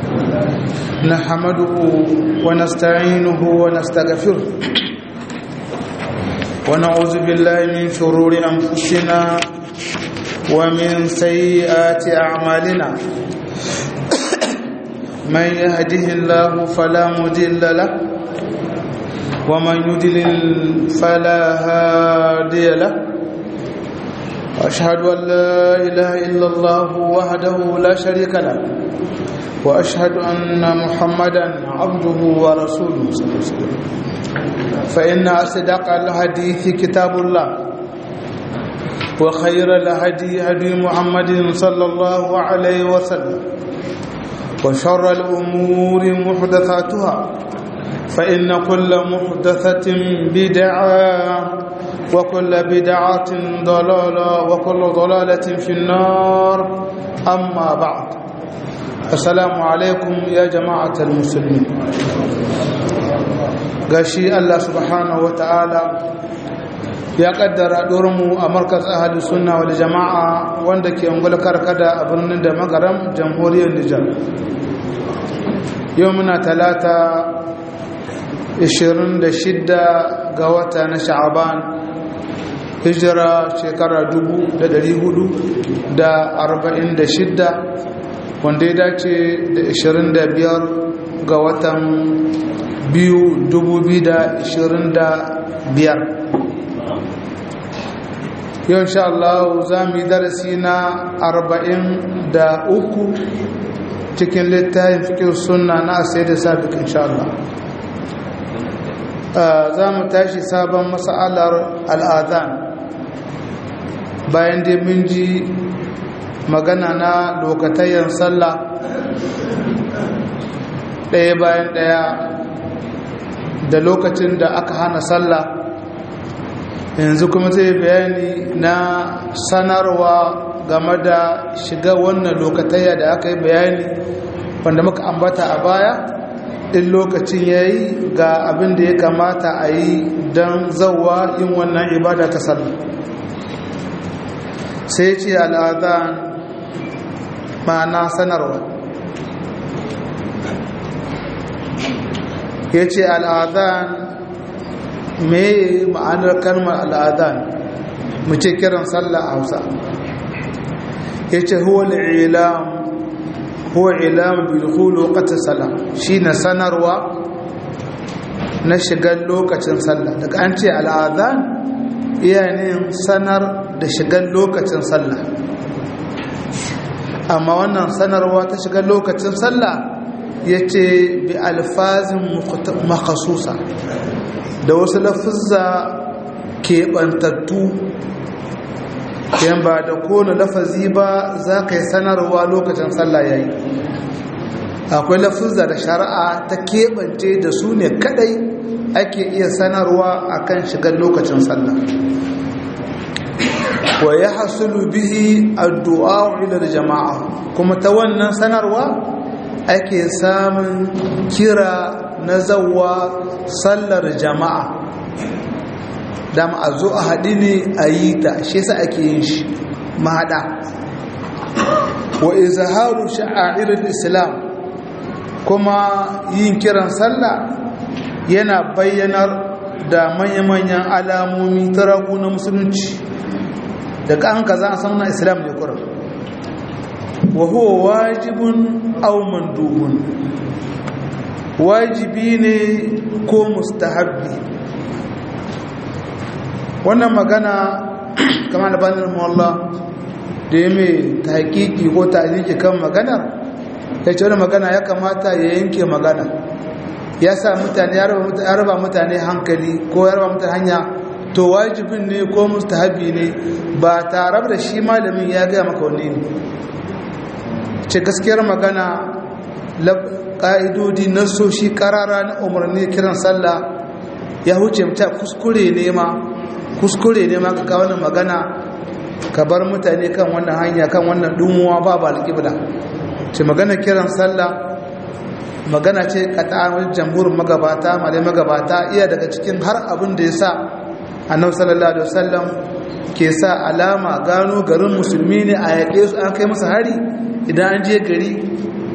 نحمده ونستعينه ونستغفره ونعوذ بالله من شرور أنفسنا ومن سيئات أعمالنا من يهده الله فلا مضل له ومن يضلل فلا هادي له واشهد ان لا اله الا الله وحده لا شريك له واشهد ان محمدا عبده ورسوله صلى الله عليه وسلم فان اصدق الحديث كتاب الله وخير الهدي هدي محمد صلى الله عليه وسلم وشر الامور محدثاتها فإن كل محدثة بدعة وكل بدعة ضلالة وكل ضلالة في النار أما بعد السلام عليكم يا جماعة المسلمين gashi Allah subhanahu wa ta'ala ya kaddara mu a markas ahli sunna wal jama'a wanda ke ungul karkada a birnin da magaram jamhuriyar Nijar yau muna talata 26 ga wata na sha'aban hijira shekara 446 wanda ya dace da 25 ga watan 2025 yau insha Allah za mu yi darasi na 43 cikin littafin fikir sunna na asai da sabiq insha Allah za mu tashi sabon matsalar al'adan bayan da mun ji magana na lokatayen sallah ɗaya bayan ɗaya da lokacin da aka hana sallah yanzu kuma zai bayani na sanarwa game da shiga wannan lokatayya da aka yi bayani wanda muka ambata a baya in lokacin ya yi ga abin da ya kamata a yi don zauwa yin wannan ibada ta sallah sai ce al'adhan ma'ana sanarwa ya ce al'adhan mai ma'anar kalmar al'adhan mu ce kiran sallah a hausa ya ce huwa al'ilam huwa ilam bilhul waqti salah shine sanarwa na shigar lokacin sallah daga an ce al'adhan iyayen sanar da shigar lokacin sallah amma wannan sanarwa ta shigar lokacin sallah yace bi alfazin makhsusa da wasu lafuzza keɓantattu yan ba da kone lafazi ba za ka yi sanarwa lokacin sallah yayi akwai lafuzza da shari'a ta keɓance da su ne kadai ake iya sanarwa akan shigar lokacin sallah wa ya hasulu bihi addu'a ila jama'a kuma ta wannan sanarwa ake samun kira na zawwa sallar jama'a dama a zo a haɗi ne a yi ta shi sa ake yin shi mahaɗa wa izharu sha'airar islam kuma yin kiran sallah yana bayyanar da manya-manyan alamomi ta ragu na musulunci daga an ka za a sauna islam ne kurar wa huwa wajibun aw mandubun wajibi ne ko mustahabbi wannan magana kamar albanin mawalla da ya mai ta hakiki ko ta aliki kan magana ya ce wani magana ya kamata ya yanke magana ya sa mutane ya raba mutane hankali ko ya raba mutane hanya to wajibin ne ko mustahabi ne ba tare da shi malamin ya gaya maka wani ne ce gaskiyar magana ƙa'idodi na so shi ƙarara na umarni kiran sallah ya huce ta kuskure ne ma kuskure ne ma ka kawo wannan magana ka bar mutane kan wannan hanya kan wannan dumuwa ba ba alƙibla ce magana kiran sallah magana ce kata'amul jamhurin magabata malai magabata iya daga cikin har abin da ya sa annabi sallallahu alaihi wasallam ke sa alama gano garin musulmi ne a yaƙe su an kai musu hari idan an je gari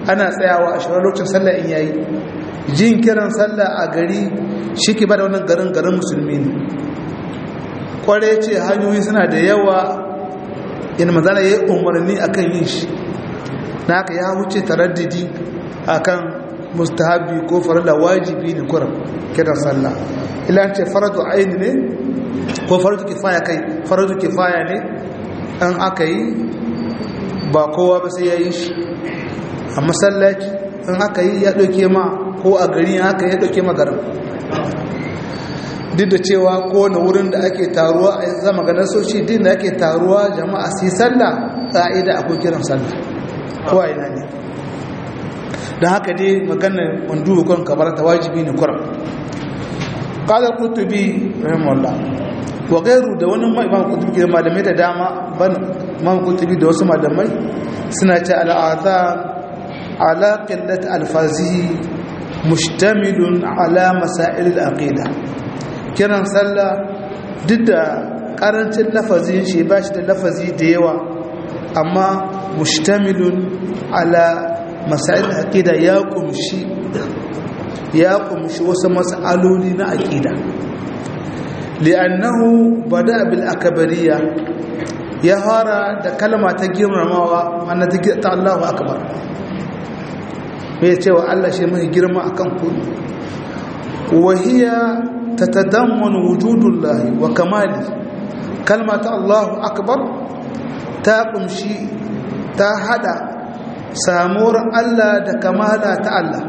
ana tsayawa a shirar lokacin sallah in yayi jin kiran sallah a gari shi ke bada wannan garin garin musulmi ne kware ce hanyoyi suna da yawa in mazana ya yi umarni akan yin shi na haka ya wuce taraddidi akan mustahabi ko farilla wajibi ne kuram kiran sallah ila ce faradu aini ne ko faradu kifaya kai faradu kifaya ne an aka yi ba kowa ba sai ya yi shi a masallaci in aka yi ya ɗauke ma ko a gari haka ya ɗauke ma garin duk da cewa kowane wurin da ake taruwa a zama ganin soci din da ake taruwa jama'a su yi sallah ƙa'ida akwai kiran sallah kowa ina ne don haka dai maganar wandu kan kabar ta wajibi ne kuram qala qutubi rahimahullah wa gairu da wani imam qutubi ke malamai da dama ban imam qutubi da wasu malamai suna ce al'adhan ala qillat alfazihi mustamilun ala masail al-aqida kiran sallah duk da karancin lafazin shi ba shi da lafazi da yawa amma mustamilun ala masail aqida ya kumshi ya kumshi wasu mas'aloli na aqida li'annahu bada bil akbariya ya fara da kalma ta girmamawa mana ta ta Allahu akbar me cewa Allah shi mai girma akan ku wa hiya tatadammanu wujudullahi wa kamali kalma ta Allahu akbar ta kumshi ta hada samuwar Allah da kamala ta Allah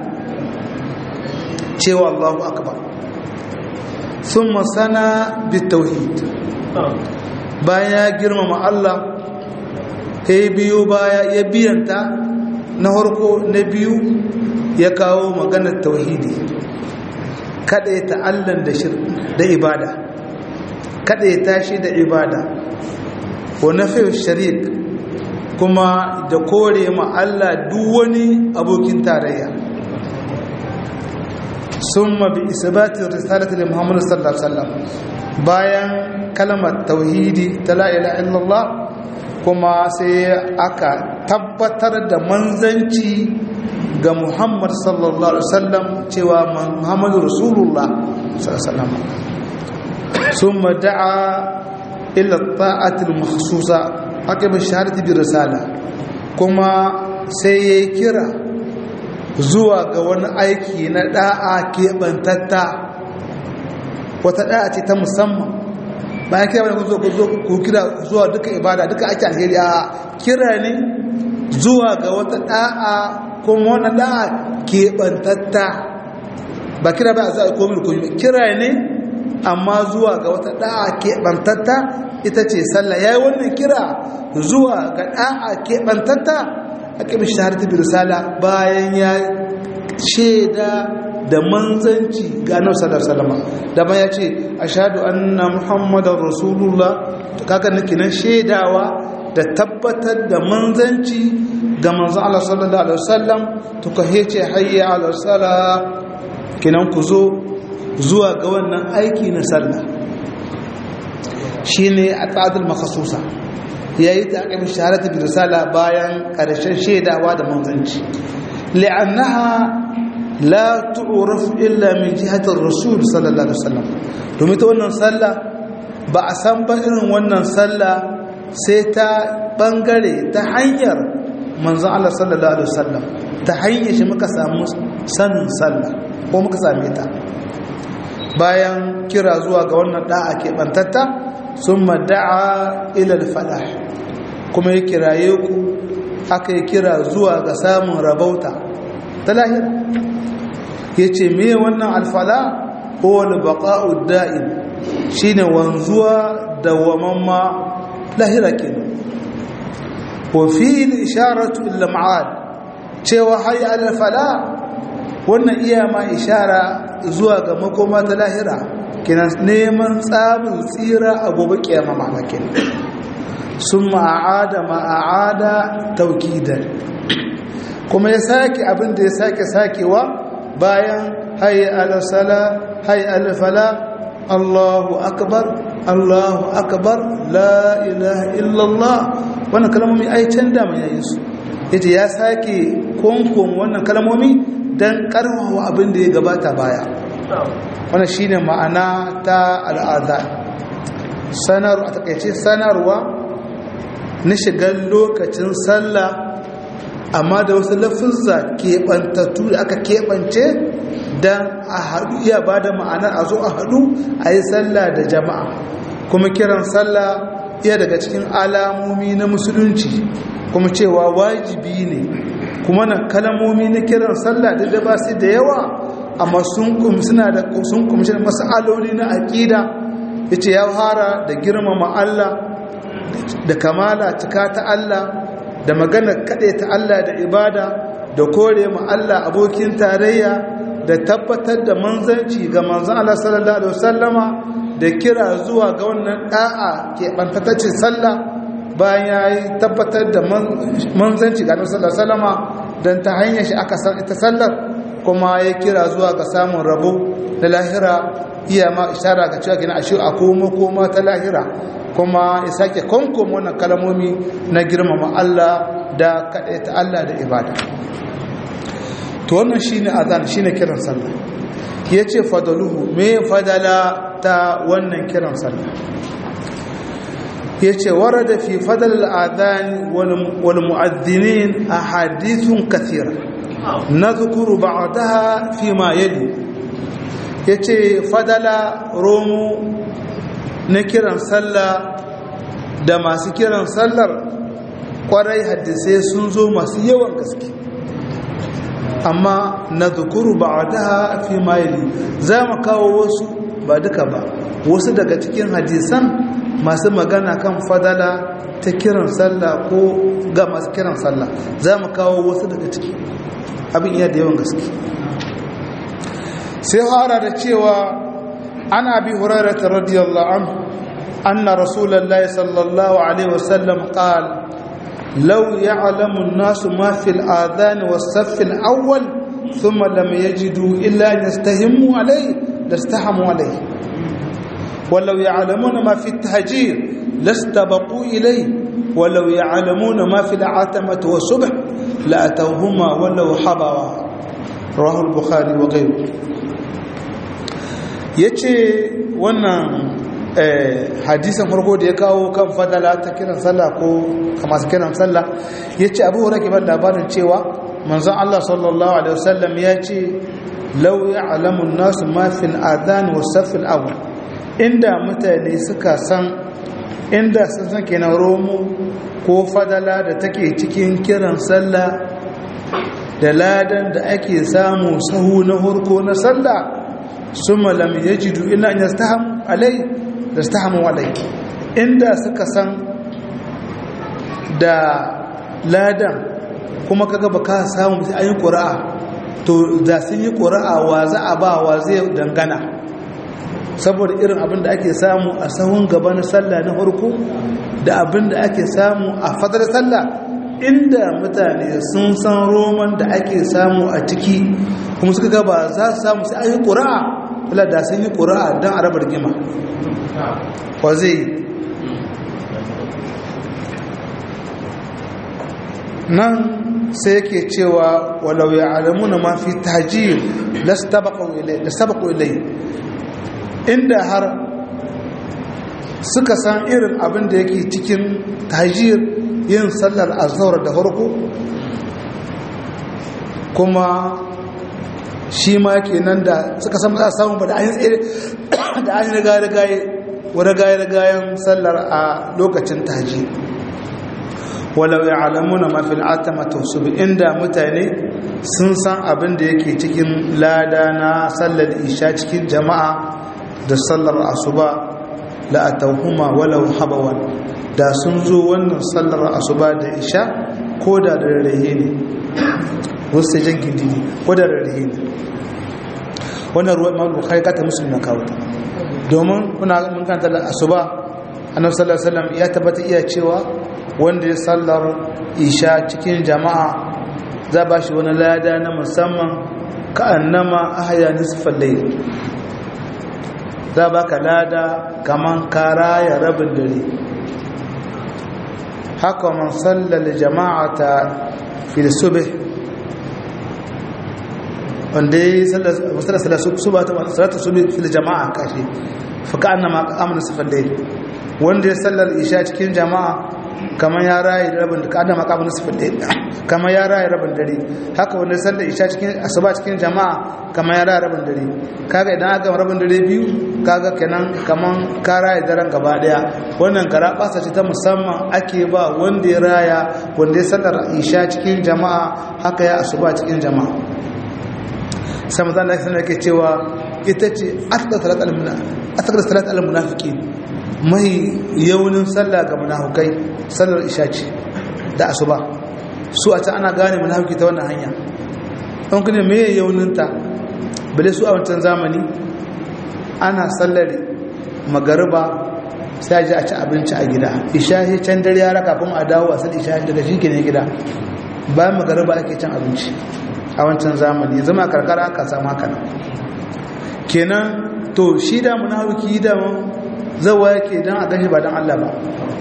cewa Allahu akbar sun masana bitauhid bayan ya girmama Allah ya biyo baya ya biyanta na harko na biyu ya kawo maganar tauhidi kada ya ta'allan da ibada kada ya tashi da ibada wa nafi sharik kuma da kore ma Allah duk wani abokin tarayya summa bi isbati risalati li Muhammad sallallahu alaihi wasallam bayan kalmar tauhidi ta la ilaha illallah kuma sai aka tabbatar da manzanci ga Muhammad sallallahu alaihi wasallam cewa Muhammadu rasulullah sallallahu alaihi wasallam summa da'a ila ta'ati al-makhsusa aqib shahadati bi risala kuma sai ya kira zuwa ga wani aiki na da'a keɓantatta wata da'a ce ta musamman bayan kira wani ku zo ku kira zuwa duka ibada duka ake alheri a kira ne zuwa ga wata da'a kuma wani da'a keɓantatta ba kira ba a za a komi komi kira ne amma zuwa ga wata da'a keɓantatta ita ce sallah ya yi wannan kira zuwa ga ɗa'a keɓantatta a ƙibi shahararci bi risala bayan ya shaida da manzanci ga annabi sallallahu alaihi wasallam da ba ya ce ashhadu anna muhammadar rasulullah kaga nake nan shaidawa da tabbatar da manzanci ga manzon Allah sallallahu alaihi wasallam to ka hece hayya ala sala kinan ku zo zuwa ga wannan aiki na sallah shine a tsadul makhsusa yayi ta aka bisharatu bi risala bayan karshen shaidawa da manzanci li'annaha la tu'raf illa min jihati ar-rasul sallallahu alaihi wasallam domin ta wannan sallah ba a san ba irin wannan sallah sai ta bangare ta hanyar manzon Allah sallallahu alaihi wasallam ta hanyar shi muka samu sanin sallah ko muka same ta bayan kira zuwa ga wannan da'a ke bantatta summa da'a ila al-falah kuma ya kiraye ku aka yi kira zuwa ga samun rabauta ta lahira yace me wannan al-falah ko al-baqa'u da'im shine wanzuwa dawamamma lahira kenan wa fi al-isharatu ila ma'ad cewa hayya al-fala wannan iya ma ishara zuwa ga makoma ta lahira kenan neman tsamin tsira a gobe kiyama ma'ana kenan summa a'ada ma a'ada tawkidan kuma ya sake abin da ya sake sakewa bayan hayya al-sala hayya al-fala Allahu akbar Allahu akbar la ilaha illallah wannan kalmomi ai can da mai yayin su yace ya sake konkon wannan kalmomi dan karfafa abin da ya gabata baya wannan shine ma'ana ta al'adha sanar a takaice sanarwa na shigar lokacin sallah amma da wasu lafizza keɓantattu da aka keɓance don a haɗu iya ba da ma'anar a zo a haɗu a yi sallah da jama'a kuma kiran sallah iya daga cikin alamomi na musulunci kuma cewa wajibi ne kuma na kalamomi na kiran sallah da da ba su da yawa amma sun suna da sun kumshi da masaloli na aƙida yace ya fara da girmama Allah da kamala cika ta Allah da magana kaɗai ta Allah da ibada da kore ma Allah abokin tarayya da tabbatar da manzanci ga manzan Allah sallallahu alaihi wasallama da kira zuwa ga wannan da'a ke bantatacin sallah bayan ya yi tabbatar da manzanci ga Annabi sallallahu alaihi wasallama dan ta hanyar shi aka san ita sallar kuma ya kira zuwa ga samun rabo da lahira iya ma ishara ga cewa kina ashe a koma koma ta lahira kuma ya sake konkom wannan kalamomi na girmama Allah da ta Allah da ibada to wannan shine azan shine kiran sallah yace fadaluhu me fadala ta wannan kiran sallah yace warada fi fadal al-adhan wal mu'adhdhinin ahadithun kathira nadhkuru ba'daha fi ma yali yace fadala romu na kiran sallah da masu kiran sallar kwarai hadisai sun zo masu yawan gaske amma na zukuru ba a daha fi mayili za mu kawo wasu ba duka ba wasu daga cikin hadisan masu magana kan fadala ta kiran sallah ko ga masu kiran sallah za mu kawo wasu daga ciki abin iya da yawan gaske sai fara da cewa ana bi hurairata radiyallahu anhu anna rasulullahi sallallahu alaihi wasallam qala لو يعلم الناس ما في الآذان والصف الأول ثم لم يجدوا إلا أن يستهموا عليه لاستحموا عليه ولو يعلمون ما في التهجير لاستبقوا إليه ولو يعلمون ما في العتمة والصبح لأتوهما ولو حضرا رواه البخاري وغيره يتي wannan hadisan farko da ya kawo kan fadala ta kiran sallah ko masu kiran sallah ya ce abu hura ban labarin cewa manzon Allah sallallahu alaihi wasallam ya ce lau ya alamun nasu mafin adhan wa safin abu inda mutane suka san inda sun san kenan romo ko fadala da take cikin kiran sallah da ladan da ake samu sahu na hurko na sallah summa lam yajidu illa an yastaham alai da su ta walai inda suka san da ladan kuma kaga ba ka samu sai an yi ƙura'a to da sun yi ƙura'a wa za a ba wa zai dangana saboda irin abin da ake samu a sahun gaba na sallah na farko da abin da ake samu a fadar sallah inda mutane sun san roman da ake samu a ciki kuma suka gaba za su samu sai an yi ƙura'a wala da sun yi ƙura'a don a rabar gima wa zai nan sai yake cewa walau ya alamu na mafi tajir da sabaku ilai inda har suka san irin abin da yake cikin tajir yin sallar azhar da farko kuma shi ma ke nan da suka san za a samu ba da an yi rigaye wani rigayen sallar a lokacin taji walau ya alamu na mafil atamata su bi inda mutane sun san abin da yake cikin lada na sallar isha cikin jama'a da sallar asuba la'atauhuma walau habawan da sun zo wannan sallar asuba da isha ko da da rarrahe ne wasu jan gindini ko da rarrahe ne wannan ruwan ma'ul bukhari kata musulun na kawo domin kuna mun kanta da asuba annabi sallallahu alaihi wasallam ya tabbata iya cewa wanda ya sallar isha cikin jama'a za ba shi wani lada na musamman ka annama ahya nisfal layl za ba ka lada kaman kara ya rabin dare haka man sallal jama'ata fi da sube wanda ya yi sallar suba ta salatu sube fi da jama'a kashi fuka an na ma'amunan sufan dai wanda ya sallar isha cikin jama'a kamar ya rayu rabin da kada makamun sufan dai kamar ya rayu rabin dare haka wanda ya sallar isha cikin asuba cikin jama'a kamar ya rayu rabin dare kaga idan aka rabin dare biyu kaga kenan kamar ka rayu daren gaba daya wannan kara basa ce ta musamman ake ba wanda ya raya wanda ya sallar isha cikin jama'a haka ya asuba cikin jama'a sai mazan da sanar ke cewa ita ce asakar salat al-munafiki mai yaunin sallah ga munafukai sallar isha ce da asuba su a ta ana gane munafiki ta wannan hanya don kuma mai yauninta bale su a wancan zamani ana sallar magariba sai ji a ci abinci a gida isha shi can dare ya raka kuma a dawo a sal isha daga shi ke ne gida bayan magariba ake cin abinci a wancan zamani zama karkara aka samu haka kenan to shi da munafiki da zawa yake dan a gashi ba dan Allah ba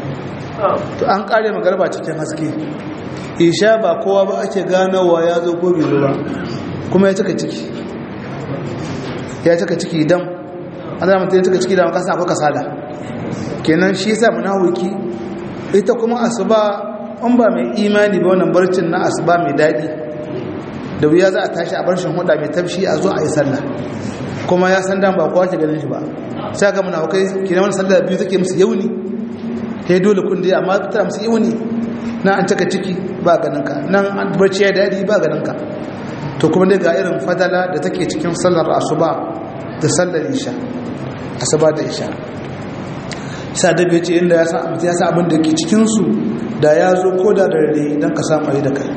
to an kare magarba cikin haske isha ba kowa ba ake ganowa ya zo ko bai ba kuma ya cika ciki ya cika ciki dan an zama ya cika ciki da kasa akwai kasala kenan shi yasa munafiki ita kuma asuba an ba mai imani ba wannan barcin na asuba mai daɗi da wuya za a tashi a barshin huda mai tafshi a zo a yi sallah kuma ya san dan ba kowa ke ganin shi ba sai ga munafikai kina wani sallah biyu take musu yauni sai dole kun dai amma tana musu yauni nan an cika ciki ba ganin ka nan an barci ya dadi ba ganin ka to kuma dai ga irin fadala da take cikin sallar asuba da sallar isha asuba da isha sa da bai ce inda ya san ya san abin da ke cikin su da ya zo ko da dare dan ka samu ai da kai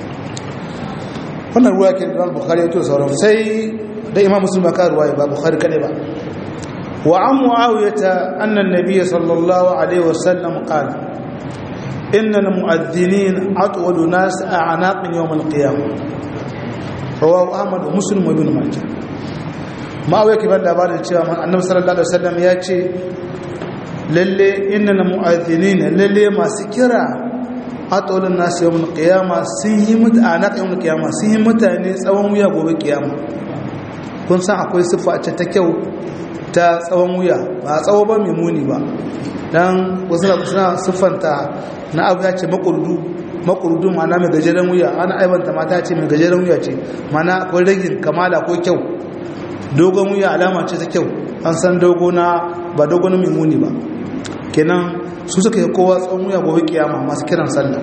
wannan ruwa ke da bukhari ya to sauran sai da imam muslim ba ka ruwaya ba bukhari kadai ba wa an muawiyata anna an-nabiy sallallahu alaihi wasallam qala inna al-mu'adhdhinin atwalu nas a'naq yawm al-qiyamah rawahu ahmad wa muslim wa ibn majah ma'awiya ke ba labarin cewa annabi sallallahu alaihi wasallam ya ce lalle inna al-mu'adhdhinin lalle masu kira atolin nasu yawon kiyama sun yi mutane yawon kiyama sun yi mutane tsawon wuya gobe kiyama kun san akwai siffa ce ta kyau ta tsawon wuya ba tsawo ba mai muni ba don wasu suna siffanta na abu ya ce makurdu makurdu mana mai gajeren wuya ana aibanta mata ce mai gajeren wuya ce mana akwai ragin kamala ko kyau dogon wuya alama ce ta kyau an san dogo na ba dogon mai muni ba kenan su suka yi kowa tsawon wuya gobe kiyama masu kiran sallah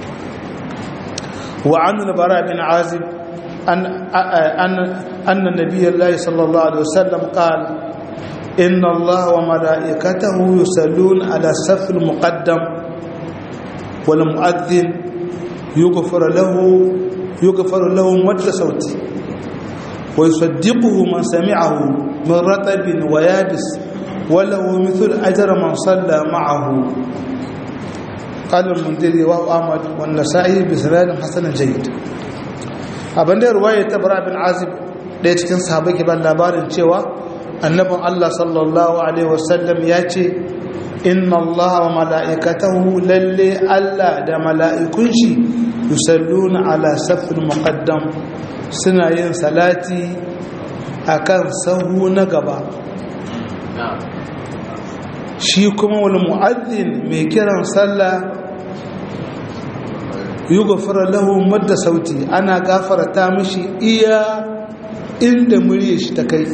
wa annu labara bin azib anna nabiyyar lahi sallallahu alaihi wasallam qala inna allah wa mala'ikatahu yusallun ala safil muqaddam wal mu'adhdhin yughfar lahu yughfar lahu madda sauti wa yusaddiquhu man sami'ahu min ratabin wa yabis وله مثل أجر من صلى معه قال المنذري وهو أحمد والنسائي بسناد حسن جيد abin da ruwaya ta bara bin azib ɗaya cikin sahabai ke ban labarin cewa annabin Allah sallallahu alaihi wasallam ya ce inna Allah wa mala'ikatahu lalle Allah da mala'ikun shi yusalluna ala safin muqaddam suna yin salati akan sahu na gaba shi kuma wani mu'azzin mai kiran sallah yi gafara lahu madda sauti ana gafarta mishi iya inda murya shi ta kai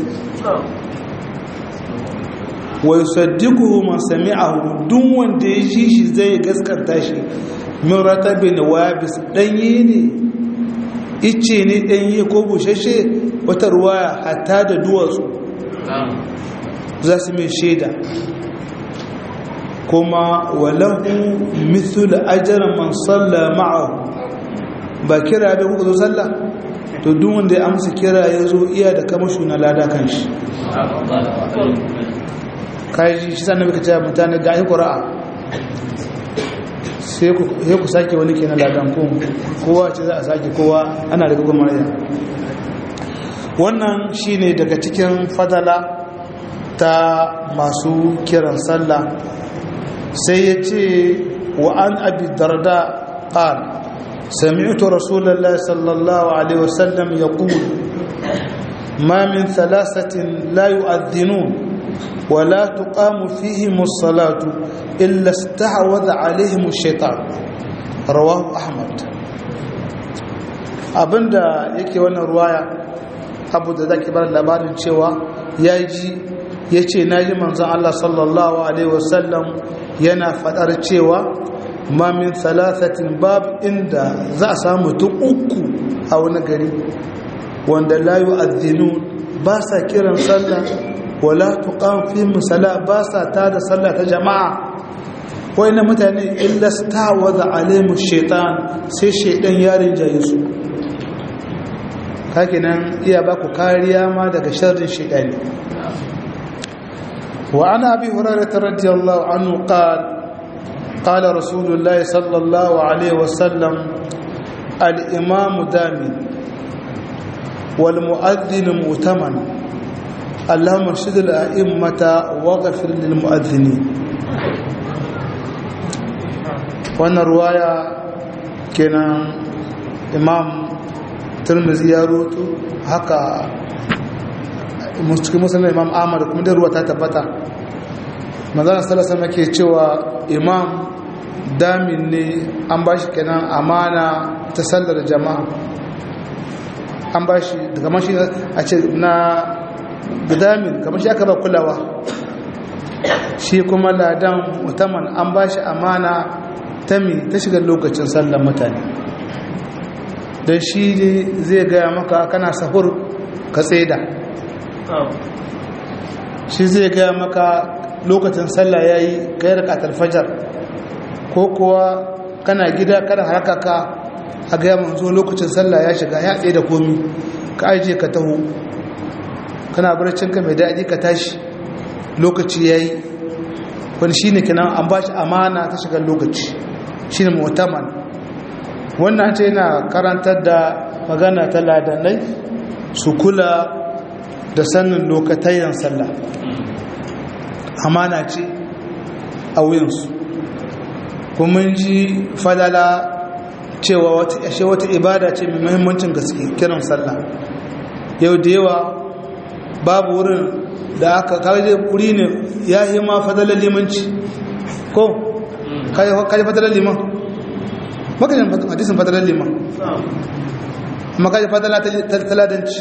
wai saddiku man sami'ahu duk wanda ya ji shi zai gaskanta shi min ratabin wabis danye ne ice ne danye ko bushashe wata ruwaya hatta da duwatsu za su mai shaida kuma walahu mithul ajr man salla ma'ahu ba kira da kuka zo sallah to duk wanda ya amsa kira ya zo iya da kamashu na lada kan shi kai shi sannan baka cewa mutane ga qura'a sai ku sai ku sake wani kenan ladan ko kowa ce za a sake kowa ana da gugun maraya wannan shine daga cikin fadala ta masu kiran sallah sai ya ce wa an abi darda ƙal سمعت رسول الله صلى الله عليه وسلم يقول ما من ثلاثة لا يؤذنون ولا تقام فيهم الصلاة إلا استعوذ عليهم الشيطان رواه أحمد abinda yake wannan ruwaya abu da zaki bar labarin cewa ya ji ya ce na ji manzan Allah sallallahu Alaihi wasallam yana fadar cewa mamin salasatin babu inda za a samu mutum uku a wani gari wanda layu addinu ba sa kiran sallah wala tuqam fi musalla ba sa tada sallah ta jama'a wayna mutane illa stawaza alaimu shaitan sai shaitan yarin jaye su nan iya ba ku kariya ma daga sharrin shaitani wa ana abi hurairah radiyallahu anhu qala قال رسول الله صلى الله عليه وسلم الإمام دامن والمؤذن مؤتمن اللهم ارشد الأئمة واغفر للمؤذنين وانا رواية كان إمام ترمزي يروتو هكا مسلم إمام آمر كم دي رواية تتبتا ماذا صلى الله عليه cewa imam damin ne an ba shi kenan amana ta sallar jama'a an ba shi kamar shi a ce na damin kamar shi aka ba kulawa shi kuma ladan mutaman an ba shi amana ta mi ta shiga lokacin sallar mutane don shi zai gaya maka kana sahur ka tseda shi zai gaya maka lokacin sallah ya yi ka yi rikatar fajar ko kuwa kana gida kada haraka ka a gaya manzo lokacin sallah ya shiga ya tsaye da komi ka ajiye ka taho kana barcinka mai daɗi ka tashi lokaci ya yi wani shi ne kinan an ba shi amana ta shigar lokaci shi ne mutaman wannan ce yana karantar da magana ta ladanai su kula da sannin lokatayen sallah amana ce a wuyansu kuma ji fadala cewa wata ashe wata ibada ce mai muhimmancin gaske kiran sallah yau da yawa babu wurin da aka kaje wuri ne ya yi ma fadalar limanci ko kaji fadalar liman makajin hadisin fadalar liman makajin fadalar taladanci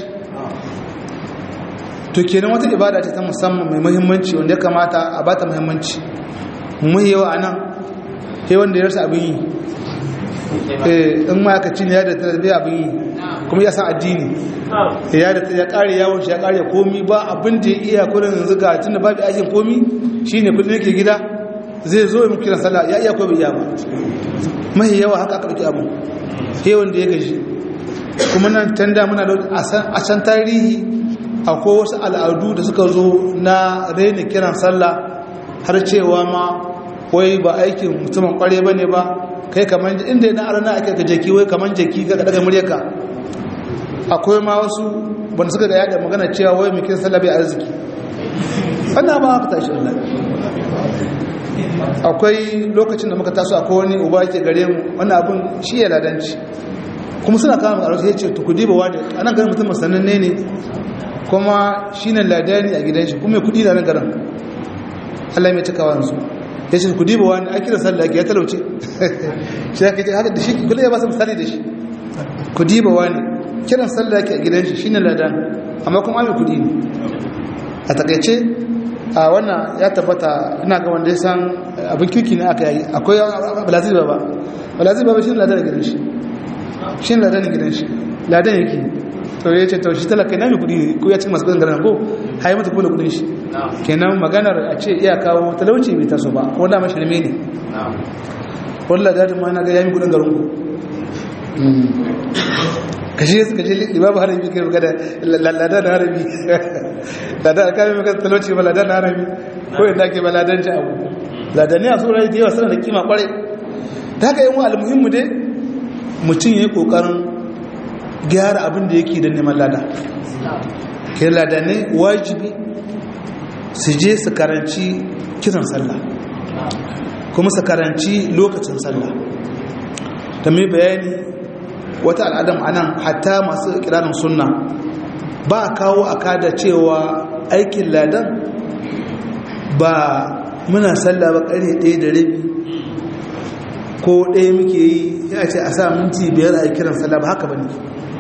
to kenan wata ibada ce ta musamman mai muhimmanci wanda ya kamata a bata muhimmanci mu yawa a nan sai wanda ya rasa abin yi in ma aka ci ne ya da tarbiyya abin yi kuma ya san addini ya da ya kare yawon shi ya kare komi ba abin da ya iya kudin yanzu ga tunda babu aikin komi shine kudin yake gida zai zo mu kiran sallah ya iya ko bai iya ba mai yawa haka aka dauki abu sai wanda ya gaji kuma nan tanda muna da a san tarihi akwai wasu al'adu da suka zo na raina kiran sallah har cewa ma wai ba aikin mutumin kware ba ne ba kai kamar inda yana arana ake ka jaki wai kamar jaki ga daga muryarka akwai ma wasu wanda suka ga yada magana cewa wai mai kiran sallah bai arziki wannan ba haka tashi Allah akwai lokacin da muka taso akwai wani uba yake gare mu wannan abin shi ya ladanci kuma suna kama a rasu ya ce tukudi ba wani anan ganin mutum sananne ne kuma shi ne ladani a gidan shi kuma kudi da nan garin Allah mai cikawa yanzu ya ce kudi ba wani akira sallah ya talauce shi ya kace haka da shi kula ya ba su misali da shi kudi ba wani kiran sallah ke a gidan shi shine ladan amma kuma mai kudi ne a takaice a wannan ya tabbata ina ga wanda ya san abin kirki ne aka yi akwai balazir ba balazir ba shi ne ladan a gidan shi shi ne ladan a gidan shi ladan yake to ya ce to shi talaka na mai kudi ne ko ya ci masu kudin garin ko hayi mata kula kudin shi kenan maganar a ce iya kawo talauci bai taso ba ko da mashi ne wallah da ta mana ga yami kudin garin ku kashi suka ce imamu harabi kai magana lada da harabi lada da kame magana talauci ba lada da harabi ko yadda ake ba ladan ci abu ladani a tsoron da yawa suna da kima kwarai ta haka yin wa almuhimmu dai mutum ya yi kokarin gyara abin da yake da neman lada ke ladanai wajibi su je su karanci kiran sallah kuma su karanci lokacin sallah ta mai bayani wata al'adam anan hatta masu kiranin sunna ba kawo aka da cewa aikin ladan ba muna sallah ba ƙarfe ɗaya da rabi ko ɗaya muke yi ya ce a sa minti biyar a kiran sallah ba haka ba ne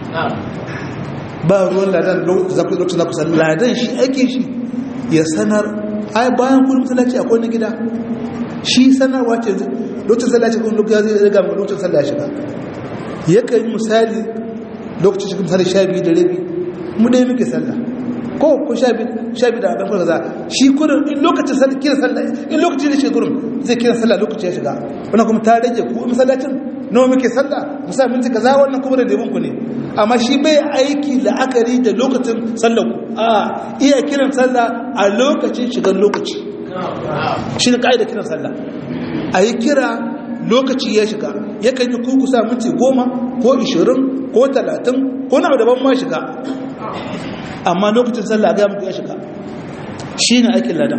ba ruwan ladan lokacin da kusan ladan shi ake shi ya sanar ai bayan kullum sallaci akwai na gida shi sanarwa ce lokacin sallaci kuma lokacin zai riga mai lokacin sallah shiga yakan yi misali lokacin shi misali sha biyu da rabi mu ɗaya muke sallah ko ko sha biyu da abin kaza shi kurin in lokacin sallah kira sallah in lokacin da shi kurin zai kira sallah lokacin ya shiga wannan kuma ta rage ku masallacin nawa muke sallah musa minti kaza wannan kuma da ku ne amma shi bai aiki la'akari da lokacin sallah ku a iya kiran sallah a lokacin shigar lokaci shi ne ka'ida kiran sallah a yi kira lokaci ya shiga yakan yi kuku sa minti goma ko ishirin ko talatin ko na daban ma shiga amma lokacin sallah ga muku ya shiga shi ne aikin ladan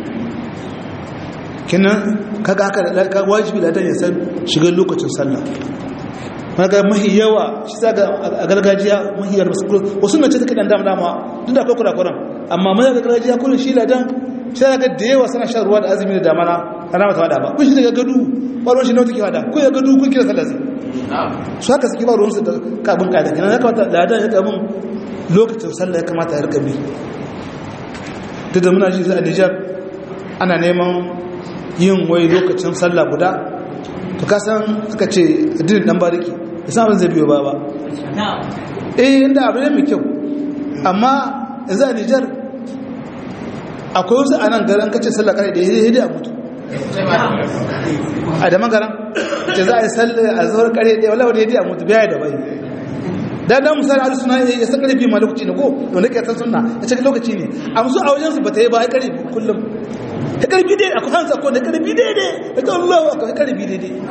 kinan kaga haka wajibi ladan ya san shigar lokacin sallah kaga mahi yawa shi zaga a gargajiya mahi yawa wasu na ce take dan dama dama duk da akwai kurakuran amma mai gargajiya kullum shi ladan sai ga da yawa suna shan ruwa da azumi da damana ana mata wada ba kun shi daga gadu ƙwaron shi na wata wada kun ya gadu kun kira sallah zai su haka suke ba ruwansu da kabin kada kina ya kamata ladan ya kabin lokacin sallah ya kamata ya rikabi duk da muna ji a Nijar ana neman yin wai lokacin sallah guda to ka san suka ce addinin dan bariki da samun zai biyo ba ba eh inda abu ne mai kyau amma yanzu a Nijar akwai wasu a nan garin kacin sallah kare da ya a mutu a da magaran ce za a yi sallah a zuwar kare da wala wadda ya a mutu biya da bai da dan misali alu suna ya san karfi ma lokaci ne ko wanda ke san sunna ya ce lokaci ne a musu a wajen su bata yi ba ya karfi kullum ya karfi dai akwai hansa ko da karfi dai dai ya ga Allah akwai karfi dai dai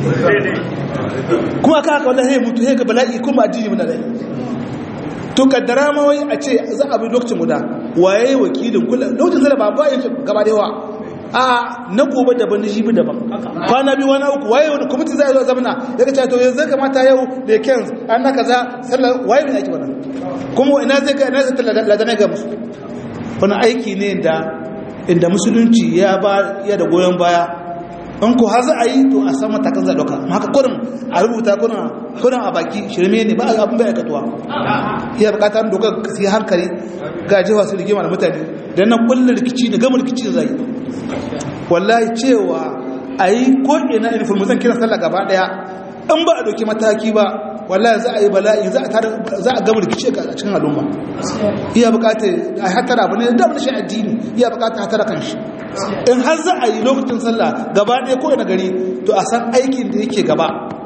kuma aka haka wallahi ya mutu ya ga bala'i kuma addini mun da to kaddara ma wai a ce za a bi lokacin guda waye wakilin kula lokacin zara ba ba yin gaba da yawa a na gobe daban na jibi daban kwana biyu wani uku waye wani kwamiti zai zo zamana ya ka to yanzu kamata yau da kens an na kaza sallar waye mai aiki wannan kuma ina zai ga ina zai ladana ga musu wani aiki ne da inda musulunci ya ba ya da goyon baya in ko har za a yi to a san matakan za dauka haka kurin a rubuta kurin a baki shirme ne ba abin bai aikatuwa iya bukatar dokar sai hankali ga jewa su rigima da mutane da nan kullum rikici da gama rikici da zai wallahi cewa a yi ko ina information kiran sallah gaba daya in ba a doki mataki ba wallahi za a yi bala'i za a gama rikici a cikin al'umma iya bukatar a hatara abu ne da abin shi addini iya bukatar hatara kan shi in har za a yi lokacin sallah gaba ɗaya ko ina gari to a san aikin da yake gaba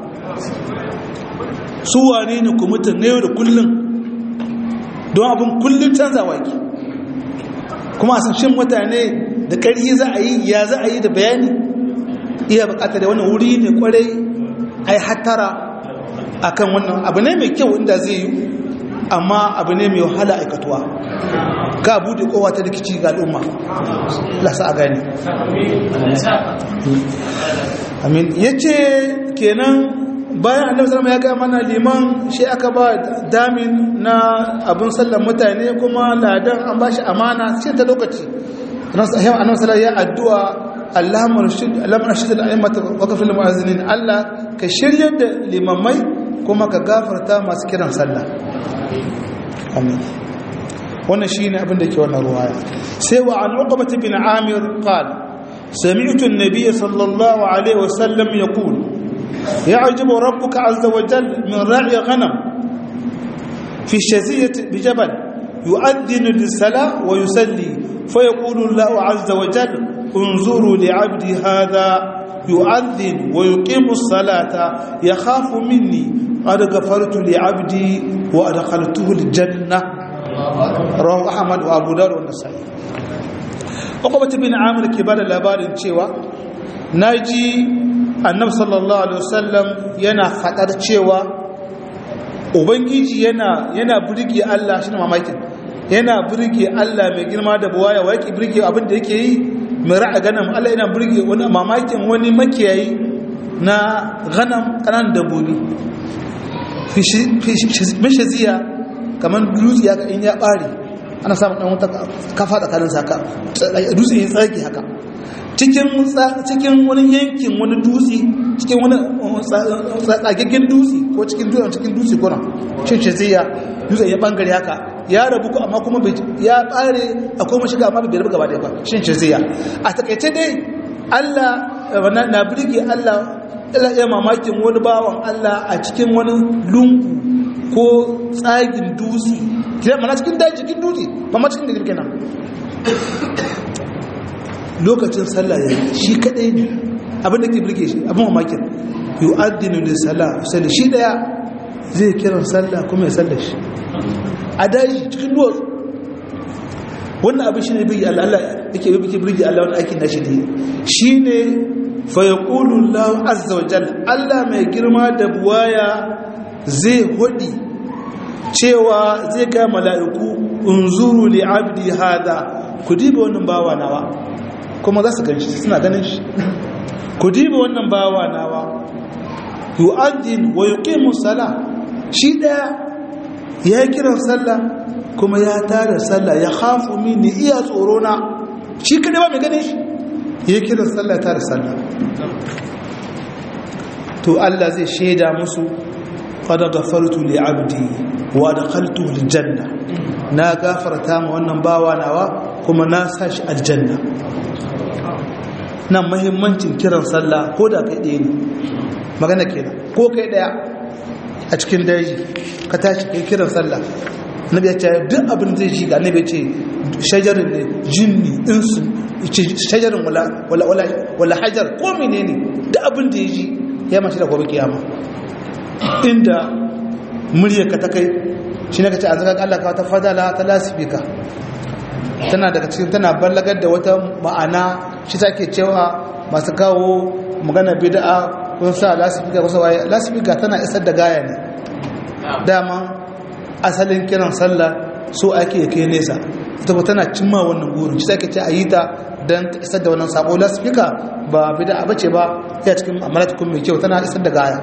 su wane ne kwamitin na yau da kullum don abin kullum canzawa ki kuma a san shin mutane da ƙarfi za a yi ya za a yi da bayani iya bukatar da wannan wuri ne kwarai a yi hatara a kan wannan abu ne mai kyau inda zai yi amma abu ne mai wahala aikatuwa ka bude kowa ta rikici ga al'umma lasa a gani amin ya ce kenan bayan annabi sallama ya gaya mana liman shi aka ba damin na abin sallan mutane kuma ladan an ba shi amana sai ta lokaci annabi sallama ya addu'a Allahumma rashid al'aimata wa kafin mu'azinin Allah ka shirya da limamai kuma ka gafarta masu kiran sallah amin wannan shine abin da ke wannan ruwaya sai wa an uqbah bin amir qala sami'tu an-nabiy sallallahu alaihi wasallam yaqul يعجب ربك عز وجل من راعي غنم في الشزية بجبل يؤذن للصلاة ويسلي فيقول الله عز وجل انظروا لعبدي هذا يؤذن ويقيم الصلاة يخاف مني قد غفرت لعبدي وأدخلته الجنة رواه أحمد وأبو داود والنسائي عقبة بن عامر كبار labarin cewa naji annabi sallallahu alaihi wasallam yana fadar cewa ubangiji yana yana burge Allah shine mamakin yana burge Allah mai girma da buwaya wa yake burge abin da yake yi mai ra'a ganam Allah yana burge wani mamakin wani makiyayi na ganam kanan dabbobi mishaziya kamar dutse ya in ya bare ana samun dan wata kafa tsakanin saka dutse ya tsage haka cikin cikin wani yankin wani dutse cikin wani tsagaggen dutse ko cikin dutse cikin dutse kuna shin shaziya dutse ya bangare haka ya rabu ko amma kuma ya bare akwai mashiga amma bai rabu gaba da ba shin shaziya a takaice dai Allah na birge Allah ila iya mamakin wani bawan Allah a cikin wani lungu ko tsagin dutse kira mana cikin daji cikin dutse ba ma cikin da girke nan lokacin sallah ya shi kadai ne abin da ke birge shi abin mamakin yi addinin da sallah sallah shi daya zai kiran sallah kuma ya sallah shi a daji cikin duwatsu wannan abin shi ne birge Allah yake birge Allah wani aikin nashi ne shi ne fayakulu lahu azza wajal Allah mai girma da buwaya zai hudi cewa zai ga mala'iku unzuru li abdi hada ku diba wannan bawa nawa kuma za su ganshi suna ganin shi ku diba wannan bawa nawa yu'addin wa yuqimu salah shi daya ya kiran sallah kuma ya tara sallah ya khafu minni iya tsoro na shi kada ba mai ganin shi ya kiran sallah tara sallah to Allah zai shaida musu qad ghafartu li abdi wa adkhaltu al janna na gafarta ma wannan bawa nawa kuma na sashi aljanna nan muhimmancin kiran sallah ko da kai ɗaya ne magana kenan ko kai ɗaya a cikin daji ka tashi kai kiran sallah nabi ya ce duk abin zai ji ga nabi ya ce shajarin ne jinni insu shajarin wala hajar ko menene da abin da ya ji ya mashi da gobe kiyama inda muryarka ta kai shi ne ka ce an zaka Allah ka wata fadala ta lasifika tana daga cikin tana ballagar da wata ma'ana shi ta ke cewa masu kawo magana bid'a kun sa lasifika kusa waye lasifika tana isar da gaya ne dama asalin kiran sallah so ake kai nesa ita ba tana cimma wannan burin shi take ce a yi ta don isar da wannan sako lasfika ba bida bace ba ya cikin amalatukun mai kyau tana isar da gaya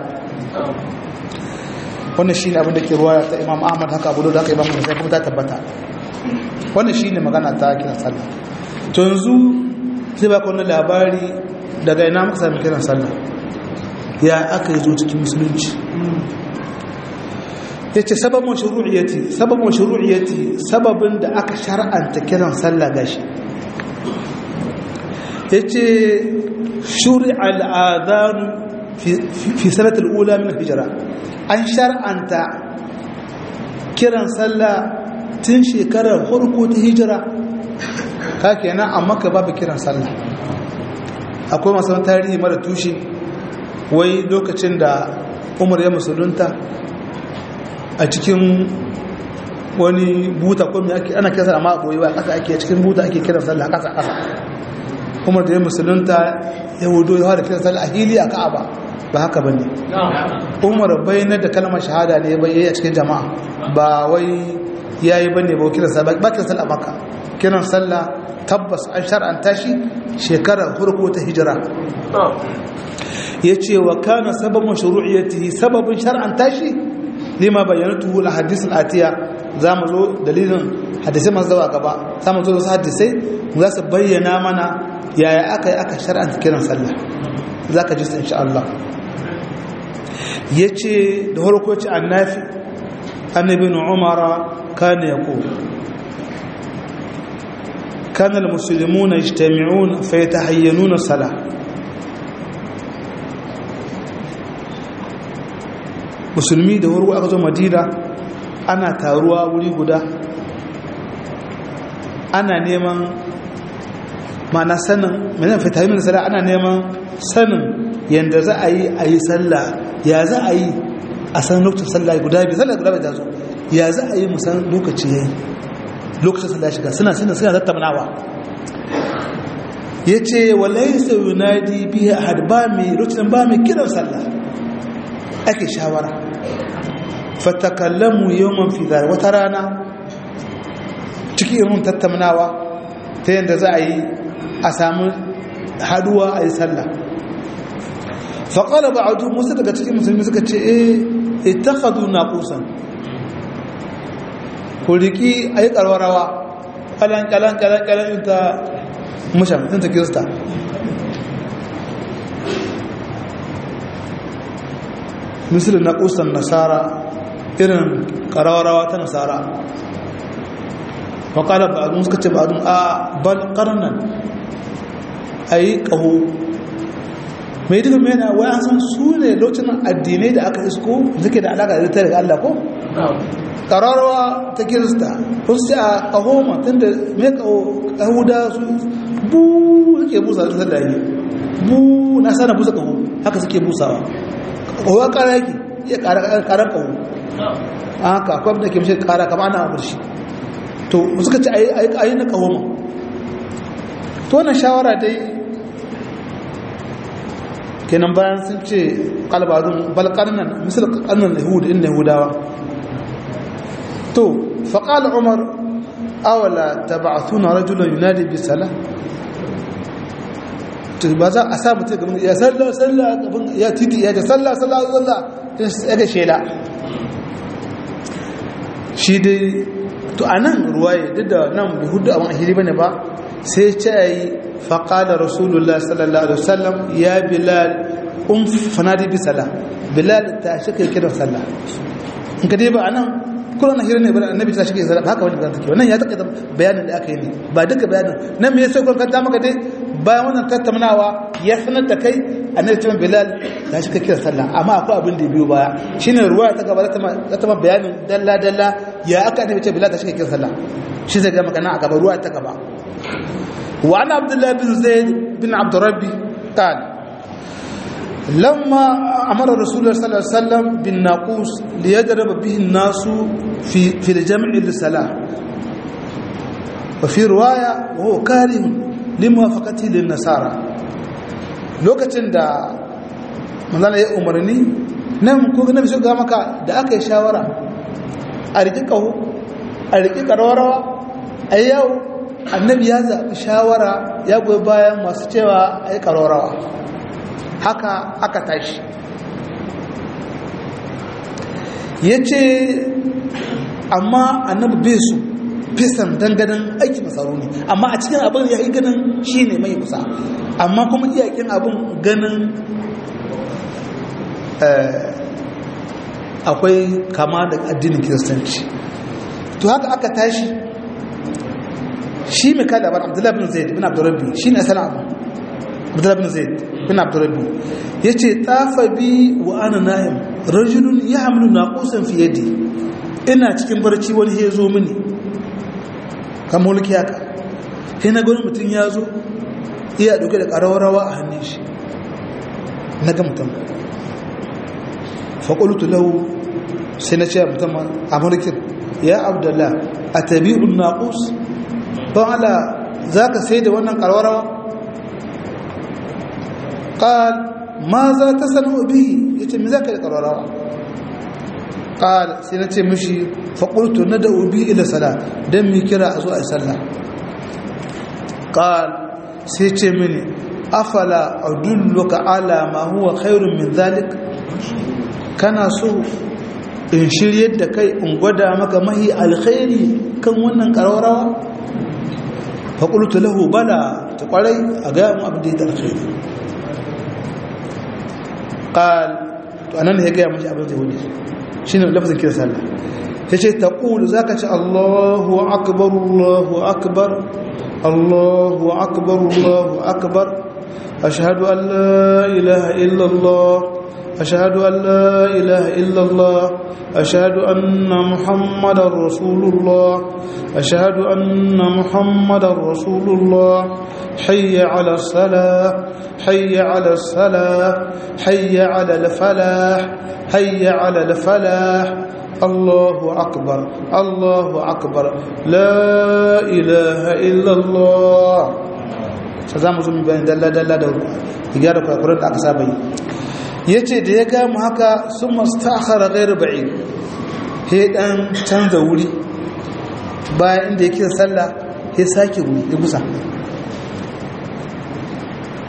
wannan shi ne abin da ke ruwa ta imam ahmad haka abu da haka imam sai kuma ta tabbata wannan shi ne magana ta kiran sallah to yanzu zai ba wani labari daga ina muka sami kiran sallah ya aka yi zo cikin musulunci ya ce sababin shuru'iyyati sababin shuru'iyyati sababin da aka shar'anta kiran sallah gashi ya ce shuri al'adhan fi sanatul ula min hijira an shar'anta kiran sallah tun shekarar farko ta hijira ka kenan amma ka babu kiran sallah akwai masu tarihi mara tushe wai lokacin da umar ya musulunta a cikin wani buta ko mai ake ana kasa amma boye ba kasa ake cikin buta ake kiran sallah kasa kasa umar da ya musulunta ya wudo ya fara kiran sallah a hili a ka'aba ba haka ba ne umar bayanar da kalmar shahada ne bai yi a cikin jama'a ba wai ya yi bane ba kiran sallah ba kiran sallah maka kiran sallah tabbas an shar'anta shi shekarar farko ta hijira ya ce wa kana sababin shuru'iyyati sababin shar'anta shi lima bayyanatu al hadith al atiya zamu zo dalilin hadisai masu zawa gaba zamu zo wasu hadisai za su bayyana mana yaya aka yi aka shar'anta kiran sallah zaka ji su insha Allah yace da farko ce annafi annabi umara kana yaqul كان المسلمون يجتمعون فيتحينون الصلاه musulmi da wuri aka zo madina ana taruwa wuri guda ana neman mana sanin mai fitamin sala ana neman sanin yadda za a yi a yi sallah ya za a yi a san lokacin sallah guda biyu sallah guda biyu ta zo ya za a yi musan lokaci ya yi lokacin sallah shiga suna suna suna tattaunawa ya ce walai sau yunadi biya a ba mai lokacin ba mai kiran sallah ake shawara fatakallamu yawman fi zari wata rana cikin irin tattaunawa ta yadda za a yi a samu haduwa a yi sallah faƙala ba a musu daga cikin musulmi suka ce eh ittakhadhu naqusan ku riki ayi karwarawa kalan kalan kalan kalan ta mushan ta kirista misali naqusan nasara irin karawarawa ta nasara faƙala ba a suka ce ba a bal ƙarnan a yi ƙaho mai duka mena wai an san su ne lokacin addinai da aka isko suke da alaƙa da ta daga Allah ko? ƙararwa ta kirista ko su ce a ƙaho ma tun da mai ƙaho ƙahuda su bu suke busa da sallah ne bu na sana busa ƙaho haka suke busawa ƙaho ƙara yake iya ƙarar ƙaho haka akwai da ke mashi ƙara kama ana amurshi to suka ce a yi na ƙaho ma to wannan shawara dai kenan bayan sun ce kalbarun balkarnan misal karnan yahudu inda yahudawa to faƙal umar awala ta ba a tuna rajulan yunadi bi sala to ba za a sa mutum gaban ya salla salla gaban ya titi ya ce salla salla salla ya ga shela shi dai to a nan ruwaye duk da nan bai hudu abin ahiri bane ba sai ce yi faƙalar rasulullah sallallahu alaihi wasallam ya bilal un fanadi bi sala bilal ta shi kai kiran sallah in ka dai ba anan kullum na hirin ne bane annabi ta shi kai sallah haka wani bayan take wannan ya taka bayanin da aka yi ne ba duka bayanin nan me yasa kun kanta maka dai bayan wannan tattaunawa ya sanar da kai annabi ta bilal ta shi kai kiran sallah amma akwai abin da biyo baya shine ruwa ta gaba ta ta bayanin dalla dalla ya aka annabi ta bilal ta shi kai kiran sallah shi zai ga magana a gaba ruwa ta gaba وعن عبد الله بن زيد بن عبد ربي قال لما أمر رسول الله صلى الله عليه وسلم بالناقوس ليضرب به الناس في في الجمع للصلاة وفي رواية وهو كاره لموافقته للنصارى lokacin da manzana ya umarni nan ko na bisu ga maka da aka yi shawara a riƙi ƙaho a riƙi ƙararrawa a yau annabi ya zaɓi shawara ya goyi bayan masu cewa a yi ƙararrawa haka aka tashi ya ce amma annabi bai su fisan dangadan aiki masaru ne amma a cikin abin ya yi ganin shi ne mai kusa amma kuma iyakin abin ganin akwai kama da addinin kiristanci to haka aka tashi shi mai kada ban abdullahi bin zaid bin abdurrabbi shi ne asalin abu abdullahi bin zaid bin abdurrabbi ya ce tafa bi wa ana na'im rajulun ya hamlu na kusan fiye da ina cikin barci wani ya zo mini kan mulki haka sai na gani mutum ya zo iya dauke da ƙararrawa a hannun shi na ga mutum faƙulutu lahu sai na ce mutum a mulkin ya abdullah a tabi'un naƙus don ala za ka sai da wannan ƙararrawa ƙal ma za ta sanu bihi ya ce mi za ka yi ƙararrawa ƙal sai na ce mishi faƙultu na da ubi ila sala don mi kira a zo a yi sallah ƙal sai ce mini afala adulluka ala ma huwa khairun min zalik kana so in shiryar da kai in gwada maka mahi alkhairi kan wannan ƙararrawa faƙultu lahu bala ta ƙwarai a gaya mu abin da ya alkhairi ƙal to anan ya gaya mashi abin da ya wuce shi ne lafazin kira sallah ya ce ta ƙulu za ka ce allahu akbar allahu akbar allahu akbar allahu akbar ashhadu an la ilaha illallah ashhadu an la ilaha illallah ashhadu anna muhammadar rasulullah ashhadu anna muhammadar rasulullah hayya ala salah حي على الصلاة حي على الفلاح حي على الفلاح الله أكبر الله أكبر لا إله إلا الله sazamu zo mu bayan dalla dalla da gyara kwakuran da aka saba yi yace da ya gamu haka sun mastakhara ghairu ba'id he dan canza wuri bayan inda yake sallah he sake wuri ya gusa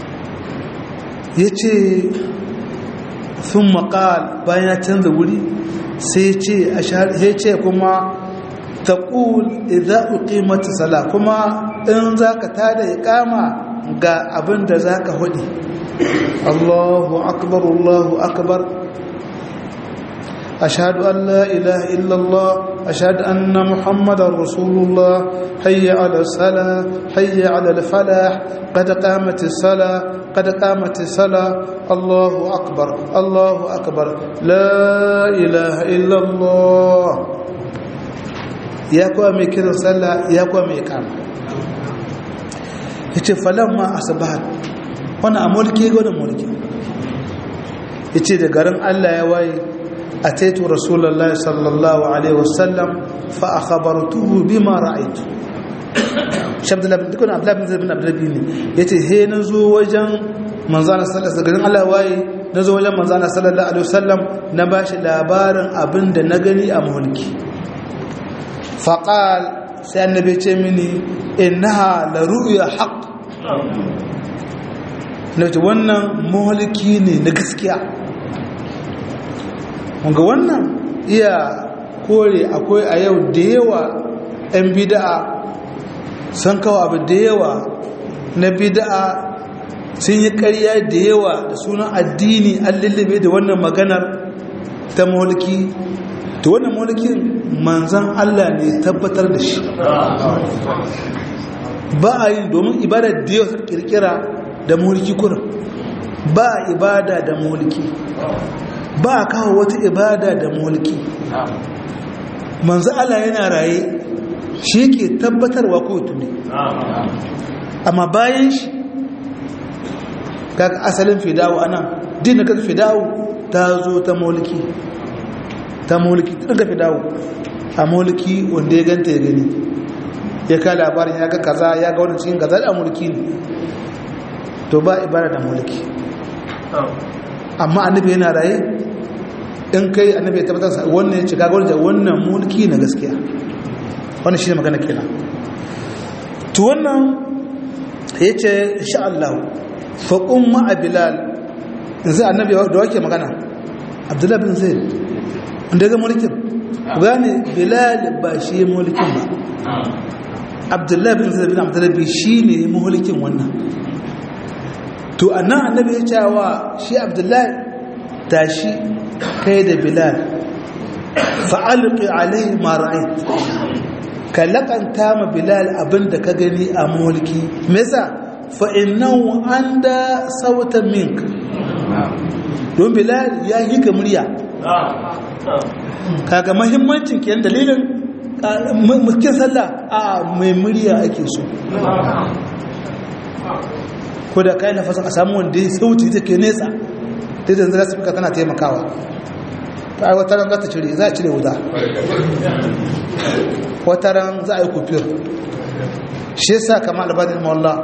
ya ce sun maƙal bayan ya canza wuri sai ce kuma taqul idza uqimat sala kuma in zaka tada iqama ga abin da zaka hudi Allahu akbar Allahu akbar أشهد أن لا إله إلا الله أشهد أن محمد رسول الله حي على الصلاة حي على الفلاح قد قامت الصلاة قد قامت الصلاة الله أكبر الله أكبر لا إله إلا الله يا قومي كذا صلى يا قومي كام yace falamma asbahat wannan a mulki ga wannan mulki yace da garin Allah ya waye أتيت رسول الله صلى الله عليه وسلم فأخبرته بما رأيت shabda labin dukkan abdullahi bin zabin abdullahi ne ya ce he na zo wajen manzana sallallahu alaihi Allah waye na zo wajen manzana sallallahu alaihi wasallam na ba shi labarin abin da na gani a mulki faƙal sai annabi ce mini innaha la ru'ya haqq na ce wannan mulki ne na gaskiya ga wannan iya kore akwai a yau da yawa 'yan bida'a sun kawo abu da yawa na bida'a sun yi karya da yawa da sunan addini an lullube da wannan maganar ta mulki ta wannan mulkin manzan Allah ne tabbatar da shi ba a yi domin ibadar da yawa kirkira da mulki kurin ba ibada da mulki ba a kawo wata ibada da mulki manzo Allah yana raye shi ke tabbatarwa ko tuni amma bayan shi kaga asalin fidawo anan din da fidawo ta zo ta mulki ta mulki ta daga fidawo a mulki wanda ya ganta ya gani ya ka labarin ya ga kaza ya ga wani cikin kaza da mulki ne to ba ibada da mulki amma annabi yana raye in kai annabi ya tabbatar wannan ya cika gwada wannan mulki na gaskiya wannan shi ne magana kenan to wannan ya ce insha Allah faƙun ma'a bilal yanzu annabi da wake magana abdullahi bin zai wanda ga mulkin gane bilal ba shi ya mulkin ba abdullahi bin zai bin abdullahi shi ne mulkin wannan to annan annabi ya cewa shi abdullahi tashi kai da bilal fa'alƙi alai mara'ai ka laƙanta ma bilal abinda ka gani a mulki mesa fa'innan an da sautan mink don bilal ya yi ka murya kaga mahimmancin kiyan dalilin mulkin sallah a mai murya ake so ko da kayan nafasa a samu wanda ya sauti ta ke nesa ta yanzu za su fika tana taimakawa ta ai wataran za ta cire za a cire wuta wataran za a yi kufir shi yasa kama albadin mawalla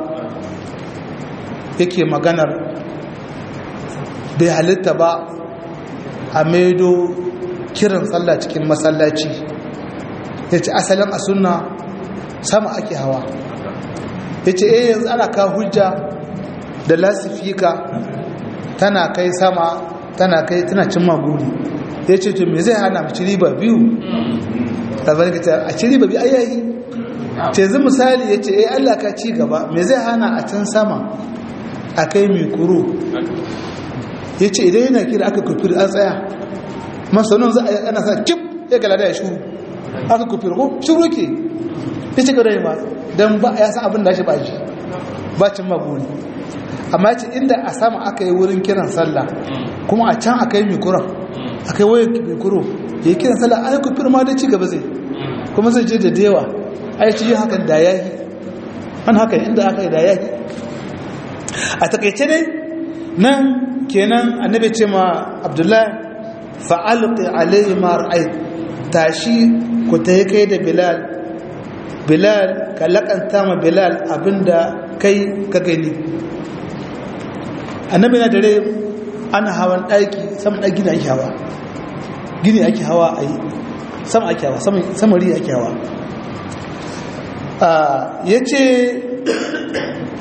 yake maganar bai halitta ba a maido kiran tsalla cikin masallaci ya ce asalin a suna sama ake hawa ya ce eh yanzu ana ka hujja da lasifika tana kai sama tana kai tana cin maguri ya ce to me zai hana mu ci riba biyu labarin ka ce a ci riba biyu ayayi ce zai misali ya ce eh allah ka ci gaba me zai hana a can sama a kai mai kuro ya ce idan yana kira aka kufir an tsaya masanin za a ana sa kip ya gala da ya shuru aka kufir ko shuru ke ya ci gada ma don ba ya san abin da shi ba shi ba cin maguri amma ce inda a sama aka yi wurin kiran sallah kuma a can aka yi mikuran aka yi waya mikuro ya yi kiran sallah a yi kufir ma da ci gaba zai kuma zai je da dewa a yi cikin hakan da ya yi an haka inda aka yi da ya yi a takaice ne nan kenan annabi ce ma abdullahi fa'alƙi alayhi ma ra'ai tashi ku ta yi kai da bilal bilal ka laƙanta ma bilal abinda kai ka gani annabi na dare ana hawan ɗaki saman ɗaki na ake hawa gini ake hawa a yi sama ake hawa samari ake hawa ya ce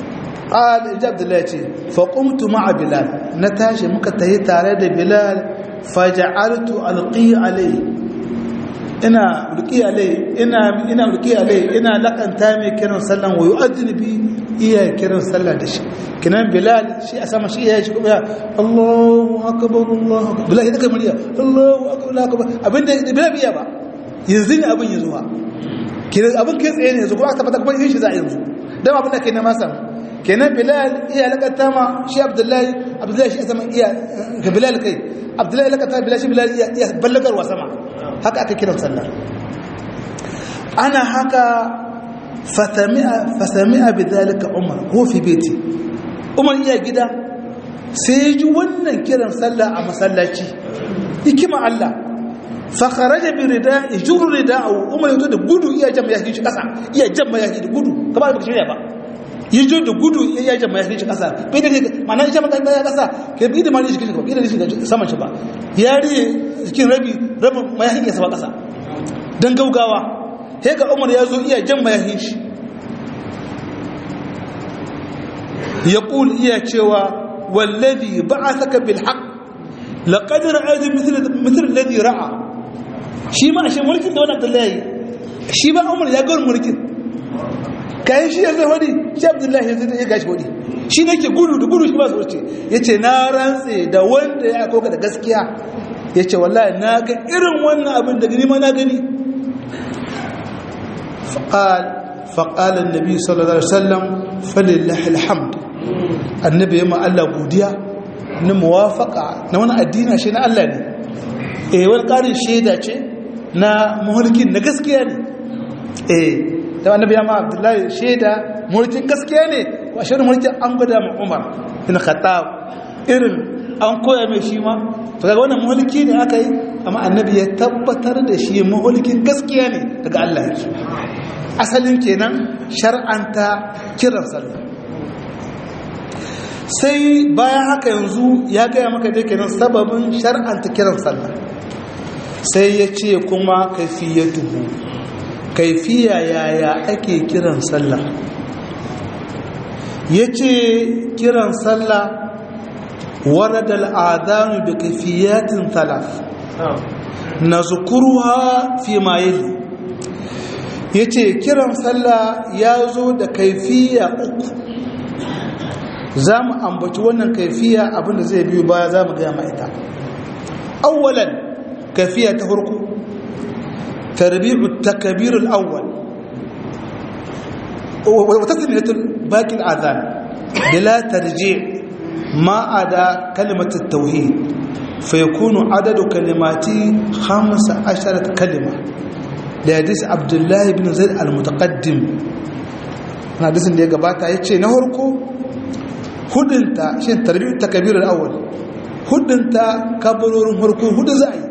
ƙal ijab da ce faƙumtu ma'a bilal na tashi muka tahi tare da bilal faja'altu alqi alai ina ulqi alai ina ina ulqi alai ina lakanta mai kiran sallan wa yu'adhdhinu bi iya kiran sallah da shi kinan bilal shi a sama shi ya shi kuma Allahu akbar Allahu akbar bilal ya kai murya Allahu akbar Allahu akbar abinda bilal biya ba yanzu ne abin ya zuwa kinan abin kai tsaye ne yanzu kuma aka tabbata kuma yin shi za a yanzu dan abin da kai na masa kenan bilal iya lakata ma shi abdullahi abdullahi shi sama iya ga bilal kai abdullahi lakata bilal shi bilal iya ballagarwa sama haka aka kiran sallar ana haka fasami'a bi zalika umar ko fi beti umar iya gida sai ji wannan kiran sallah a masallaci hikima Allah fa kharaja bi rida yajru rida'u umar yato da gudu iya jama yakin shi kasa iya jama yakin da gudu kamar ba shirya ba yajo da gudu iya jama yakin shi kasa bai da mana ita maka ya kasa ke bi da mali shi ba bai da shi saman shi ba yari cikin rabi rabin mayakin ya saba kasa dan gaugawa sai ga umar ya zo iya jan mayakin shi ya ƙul iya cewa wallazi ba a saka bilhaq laƙadar aji mitar lazi ra'a shi ma a shi mulkin da wani abdullahi shi ba umar ya gawar mulkin kayan shi ya zai wani shi abdullahi ya zai gashi wani shi ne ke gudu da gudu shi ba su wuce ya ce na rantse da wanda ya koka da gaskiya ya ce wallahi na ga irin wannan abin da gani ma na gani فقال فقال النبي صلى الله عليه وسلم فلله الحمد النبي يما الله godiya na muwafaka na wani addini shi na Allah ne eh wani karin shaida ce na mulkin na gaskiya ne eh da annabi ya ma Abdullahi shaida mulkin gaskiya ne ko shirin mulkin an gwada ma Umar bin Khattab irin an koya mai shi ma to kaga wannan mulki ne aka yi amma annabi ya tabbatar da shi mulkin gaskiya ne daga Allah yake asalin kenan shar'anta kiran sallah sai bayan haka yanzu ya gaya maka dai kenan sababin shar'anta kiran sallah sai ya ce kuma kaifiyatuhu kaifiya yaya ake kiran sallah ya ce kiran sallah warada al'adanu da kaifiyatin talaf na zukuruwa fi ma yali ya ce kiran sallah ya zo da kaifiya uku za mu ambaci wannan kaifiya abinda zai biyu baya za mu gaya ma'ita awwalan kaifiya ta farko tarbi'u takabirul awwal wata sinatul bakin azan bila tarji ma ada kalimatul tauhid fa yakunu adadu kalimati 15 kalima da hadisi abdullahi bin zaid al-mutaqaddim na hadisin da ya gabata ya ce na harko hudunta shi tarbiyyar takabirar awal hudunta kabarorin harko hudu za a yi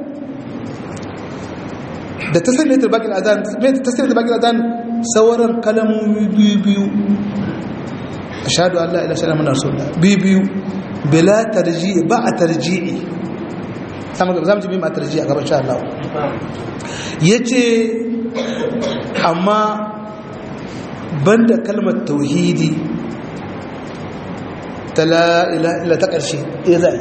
da ta sanya ta bakin azan ta sanya ta bakin azan sauran kalamomi biyu biyu ashhadu an la ilaha illallah muhammadur rasulullah biyu biyu bila tarji'i ba a tarji'i zamu zamu ji bi ma tarji'i a gaban insha Allah yace amma banda kalmar tauhidi ta la ilaha illa ta ƙarshe ya zai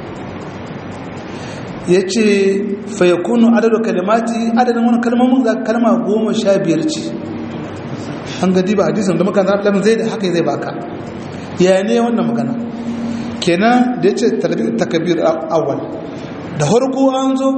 ya ce fayakunu adadin kalimati adadin wani kalmomin za kalma goma sha biyar ce an gadi ba hadisun da maka zaɓi lamin zai da haka zai baka ya ne wannan magana kenan da ya ce takabir awal da harko an zo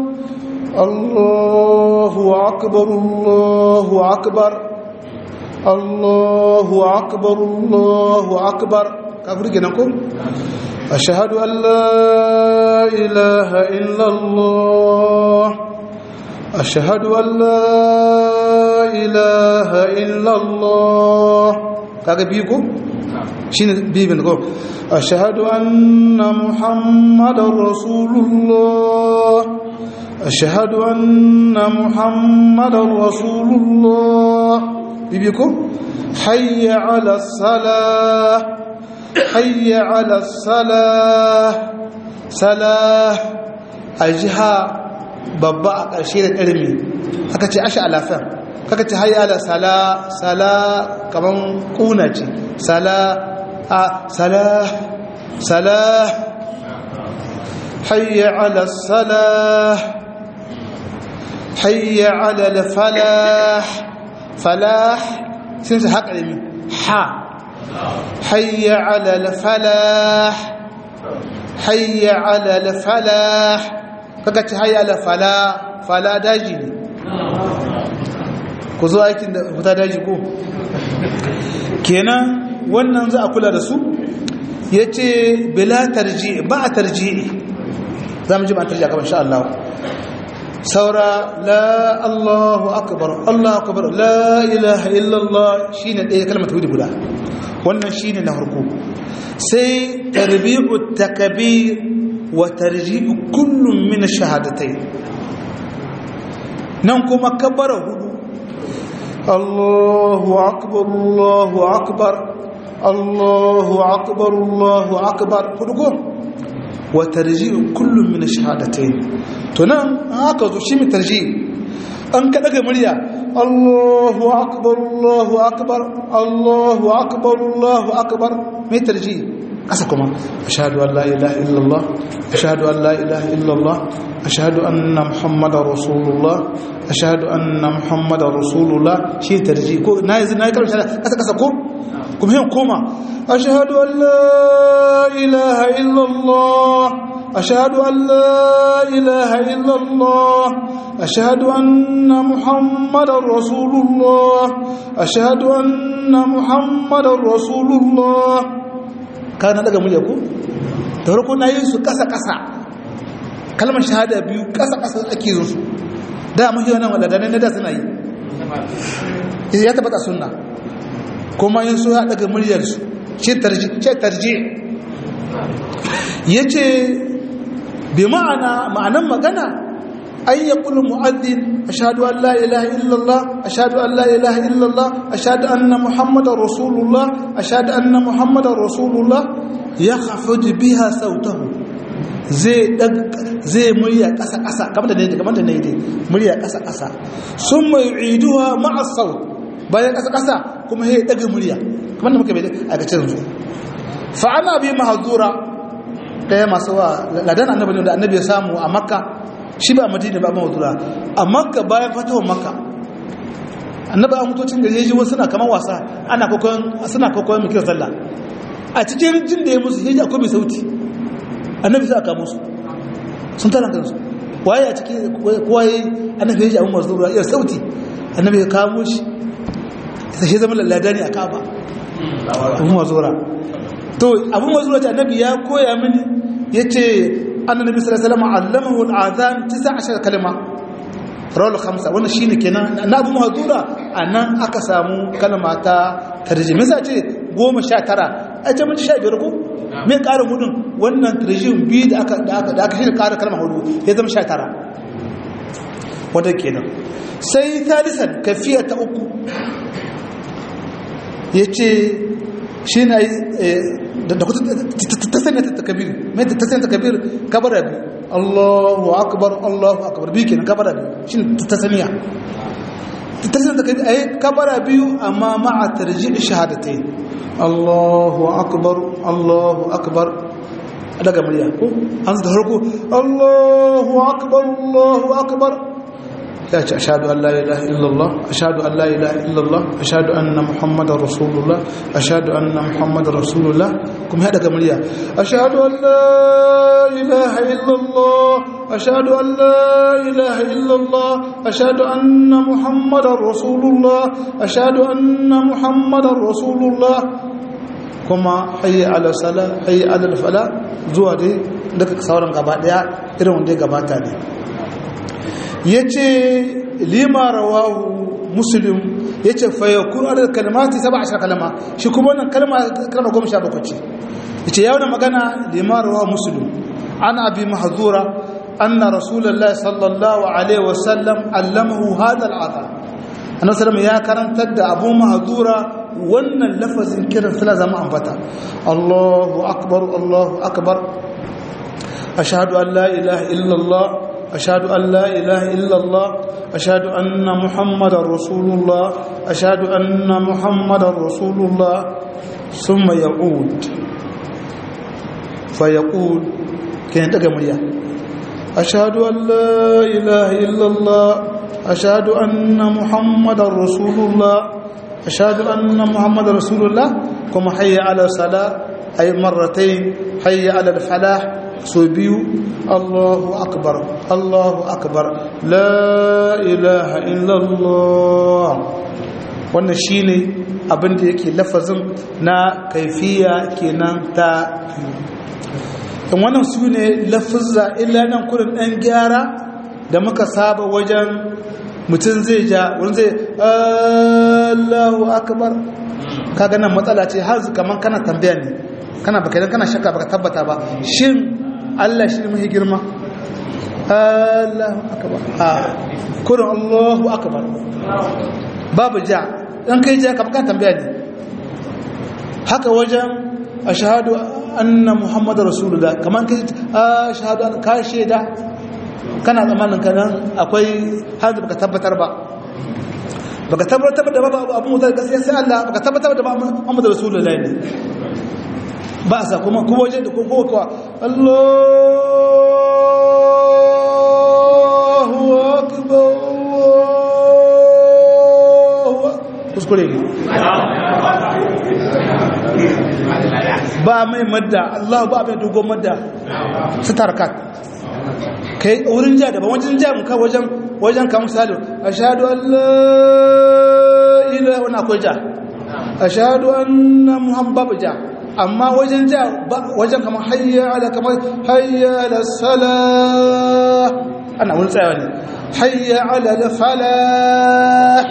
allahu akbar allahu akbar allahu akbar allahu akbar kafir kenan ko أشهد أن لا إله إلا الله أشهد أن لا إله إلا الله kaga biyu ko shine biyu bin ko ashhadu anna muhammadar rasulullah ashhadu anna muhammadar rasulullah biyu ko hayya ala salah حي على الصلاة صلاة أجها babba a ƙarshe da ƙarmi aka ce ashe alafan kaka ce hayi ala sala sala kaman ƙuna ce sala a sala sala حي على الصلاة حي على الفلاح فلاح سنت حق علمي حا حي على الفلاح حي على الفلاح كاكا حي على فلا فلا داجي ku zo aikin da fita daji ko kenan wannan za a kula da su ya ce bila tarji ba a tarji za mu ji ba a tarji a kamar sha Allah saura la Allahu akbar Allahu akbar la ilaha illallah shine ɗaya kalmar tawhid guda wannan shine na farko sai tarbi'u takbir wa tarji'u kullum min shahadatai nan kuma kabbara hudu Allahu akbar Allahu akbar Allahu akbar Allahu akbar hudu ko wa tarji'u kullum min shahadatai to nan haka zo shi mi tarji an ka daga murya Allahu akbar Allahu akbar Allahu akbar Allahu akbar mai tarji kasa kuma ashhadu an la ilaha illallah ashhadu an la ilaha illallah ashhadu anna muhammadar rasulullah ashhadu anna muhammadar rasulullah shi tarji ko na yanzu na yi karshe kasa kasa ko kuma yin koma ashhadu an la ilaha illallah أشهد أن لا إله إلا الله أشهد أن محمد رسول الله أشهد أن محمد رسول الله كان daga murya ko da farko na yin su kasa kasa kalmar shahada biyu kasa kasa ake yin su da mun yi wannan wadanda ne da suna yi ya tabbata sunna kuma yin su ya daga muryar su ce tarji ce tarji yace bi ma'ana ma'anan magana ay yaqulu mu'adhdhin ashhadu an la ilaha illa allah ashhadu an la ilaha illa allah ashhadu anna muhammadar rasulullah ashhadu anna muhammadar rasulullah yakhafid biha sautahu zai dag zai murya kasa kasa kamar da ne kamar da ne dai murya kasa kasa summa yu'iduha ma'a saut bayan kasa kasa kuma sai daga murya kamar da muka bai a ga yanzu fa ana bi mahzura ɗaya masu wa ladan annabi ne da annabi ya samu a makka shi ba madina ba mawdura a makka bayan fatawar makka annabi an mutocin gari yaji wasu suna kamar wasa ana kokon suna kokon mikir sallah a cikin jin da ya musu yaji akwai mai sauti annabi sai aka musu sun tana kansu waye a cikin kowa yayi annabi yaji abun mazura ya sauti annabi ya kamo shi sai shi zama ladani a kaba abun mazura to abun mazura ta annabi ya koya mini yace annabi sallallahu alaihi wasallam allamahu al-adhan 19 kalma rawal khamsa wannan shine kenan na abu mahdura anan aka samu kalma ta tarjimi sai ce 19 a ce mun 15 ko me ƙara hudun wannan tarjim bi da aka da aka da aka shi ƙara kalma hudu ya zama 19 wanda kenan sai thalisan kafiya ta uku yace shi na da ta sanya ta takabir mai ta sanya takabir kabara bi Allahu akbar Allahu akbar bi kenan kabara bi shi ta sanya ta sanya takabir ai kabara biyu amma ma'a tarji' shahadatai Allahu akbar Allahu akbar daga murya ko an da harko Allahu akbar Allahu akbar ya ce ashadu an la ilaha illallah ashadu an la ilaha illallah ashadu anna muhammadar rasulullah ashadu anna muhammadar rasulullah kuma ya daga murya ashadu an la ilaha illallah ashadu an la ilaha illallah ashadu anna muhammadar rasulullah ashadu anna muhammadar rasulullah kuma hayya ala sala hayya ala fala zuwa dai daga sauran gaba daya irin wanda ya gabata ne ya ce lima rawahu muslim ya ce fayakun adar kalmati saba ashir kalma shi kuma wannan kalma kalma goma sha bakwai ce ya ce yawon magana lima rawahu muslim an abi mahazura anna rasulallah sallallahu alaihi wasallam allamahu hada al'adha annabi sallallahu ya karantar da abu mahazura wannan lafazin kiran suna zama ambata Allahu akbar Allahu akbar ashhadu an la ilaha illallah أشهد أن لا إله إلا الله أشهد أن محمد رسول الله أشهد أن محمد رسول الله ثم يعود فيقول kenan daga murya ashhadu an la ilaha illallah ashhadu anna muhammadar rasulullah ashhadu anna muhammadar rasulullah kuma hayya ala salah ay marratayn hayya ala falah so biyu Allahu akbar Allahu akbar la ilaha illallah wannan shine abin da yake lafazin na kaifiya kenan ta in wannan su ne lafazza illa nan kurin ɗan gyara da muka saba wajen mutum zai ja wani zai Allahu akbar kaga nan matsala ce har kamar kana tambaya ne kana baka idan kana shakka baka tabbata ba shin Allah shi ne mahi girma Allahu akbar a kurin Allahu akbar babu ja dan kai ja kamar kana tambaya ne haka wajen ashhadu anna muhammadar rasulullah kamar kai ashhadu an ka shaida kana zamanin kanan akwai har baka tabbatar ba baka tabbatar da babu abu da gaskiya sai Allah baka tabbatar da muhammadar rasulullah ne ba sa kuma kuma waje da kuma kuwa Allahu akbar kuskure ne ba mai madda Allah ba mai dogon madda su tarkat kai wurin ja daban wajen ja muka wajen wajen ka misali ashhadu an la ilaha wa akwai ja ashhadu anna muhammadu ja amma wajen ja wajen kamar hayya ala kamar hayya ala salah ana wurin tsayawa ne hayya ala falah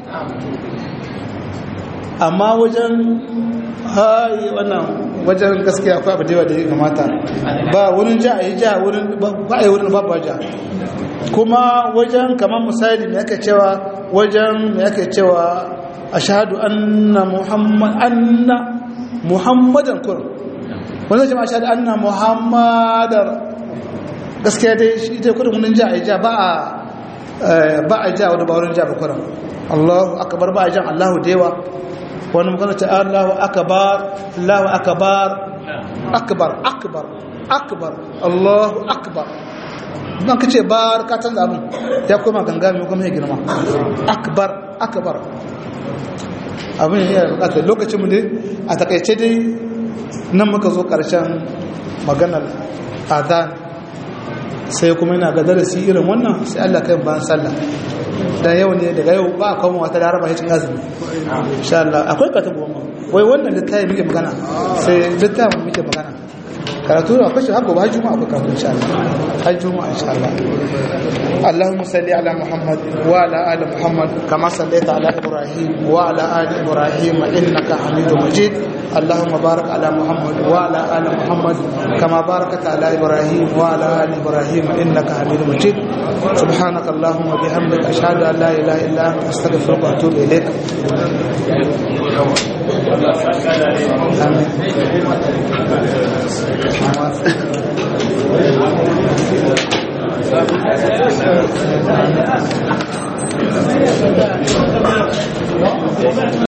amma wajen hayi wannan wajen gaskiya akwai abu da yawa da ya kamata ba wurin ja a yi ja wurin ba a yi wurin babu ja kuma wajen kamar misali mai aka cewa wajen mai aka cewa ashhadu anna muhammad anna muhammadan kurum wanda jama'a ashhadu anna muhammadar gaskiya dai shi ita kurum wurin ja a yi ja ba a ba a ja wani ba wurin ja ba kurum Allahu akbar ba a jan Allahu da yawa wani magana ta Allahu akbar Allahu akbar akbar akbar akbar Allahu akbar ban kace bar ka canza abin ya koma ganga mai kuma ya girma akbar akbar abin ya bukatar lokacin mu ne a takaice dai nan muka zo karshen maganar adan sai kuma yana ga darasi irin wannan sai Allah kai ban sallah dan yau ne daga yau ba a kawo wata laraba ya cin azumi insha Allah akwai ka tabo wai wannan littafin muke magana sai littafin muke magana karatu da akwai shi haka ba juma'a akwai karatu insha Allah har juma'a insha Allah اللهم صل على محمد وعلى ال محمد كما صليت على ابراهيم وعلى ال ابراهيم انك حميد مجيد اللهم بارك على محمد وعلى ال محمد كما باركت على ابراهيم وعلى ال ابراهيم انك حميد مجيد سبحانك اللهم وبحمدك اشهد ان لا اله الا انت استغفرك واتوب اليك Thank you.